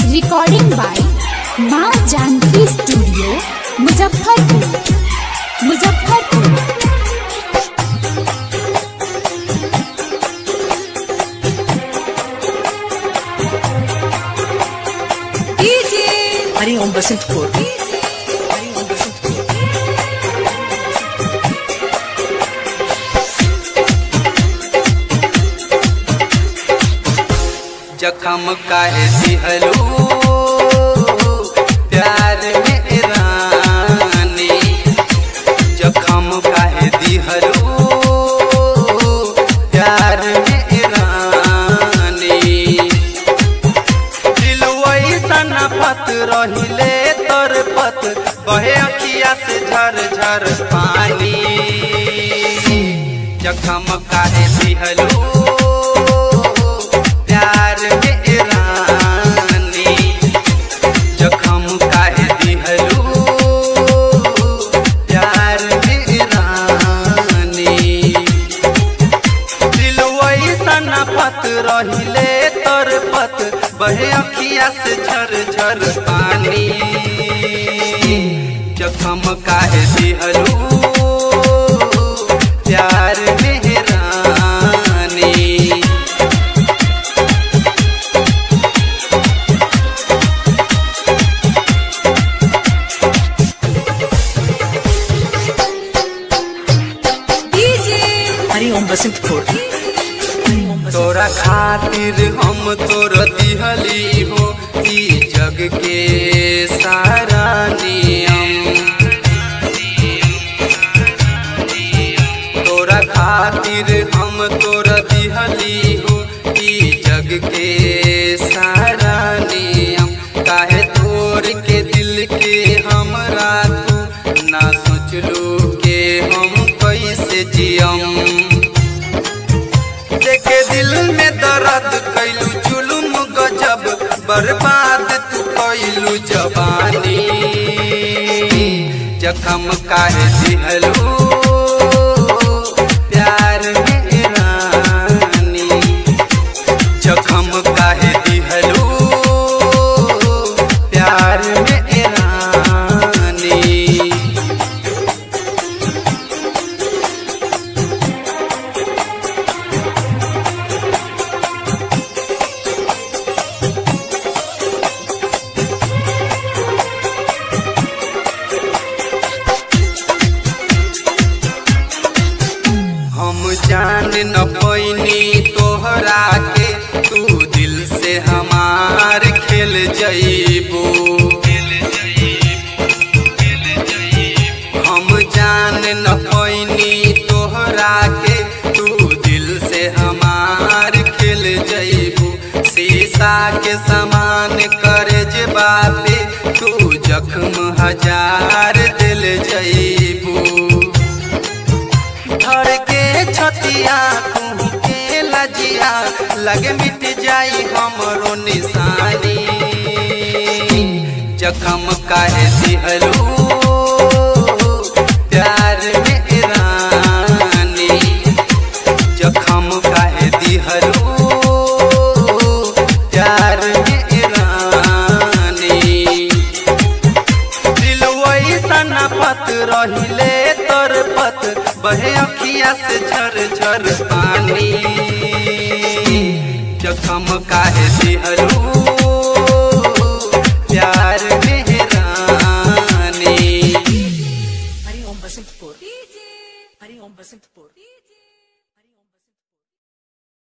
recording by Maa Janaki studio Muzaffarpur Muzaffarpur Hariom Basantpur Hariom Basantpur जखम काहे दिहलू प्यार में रानी जखम काहे दिहलू प्यार में रानी दिलवई सना पत रहिले तोर पत बहे अखिया से झर झर पानी जखम काहे दिहलू प्यार में रानी जखम काहे दिहलू प्यार में रानी दिलवई सना पत रहिले तोर पत बहे अखिया से झर झर पानी जखम काहे दिहलू प्यार में रानी हरिओम बसंतपुर हरिओम बसंतपुर तोरा खातिर हम तोर दिहली हो ई जग के सारा नियम तोरा खातिर हम तोर दिहली हो ई जग के सारा नियम काहे तोर के दिल के हमरा तू ना सोचलू के हम कैसे जियम देखे दिल में दर्द कैलू जुलुम गजब बर्बाद तू कैलू जवानी जखम काहे दिहलू प्यार में रानी जखम काहे दिहलू प्यार में रानी हम जान न पैनी तोहरा के तू दिल से हमार खेल जईबू हम जान न पैनी तोहरा के तू दिल से हमार खेल जईबू शीशा के समान करे जे बापे तू जख्म हजार दिल जईबू धर के छतिया तू के लजिया लगे मिट जाई हमरो निशानी जखम काहे दिहलू प्यार में रानी जखम काहे दिहलू प्यार में रानी दिलवई सना पत रहिले तोर पत बहे अखिया से झर झर पानी जखम काहे दिहलू प्यार में रानी हरिओम बसंतपुर हरिओम बसंतपुर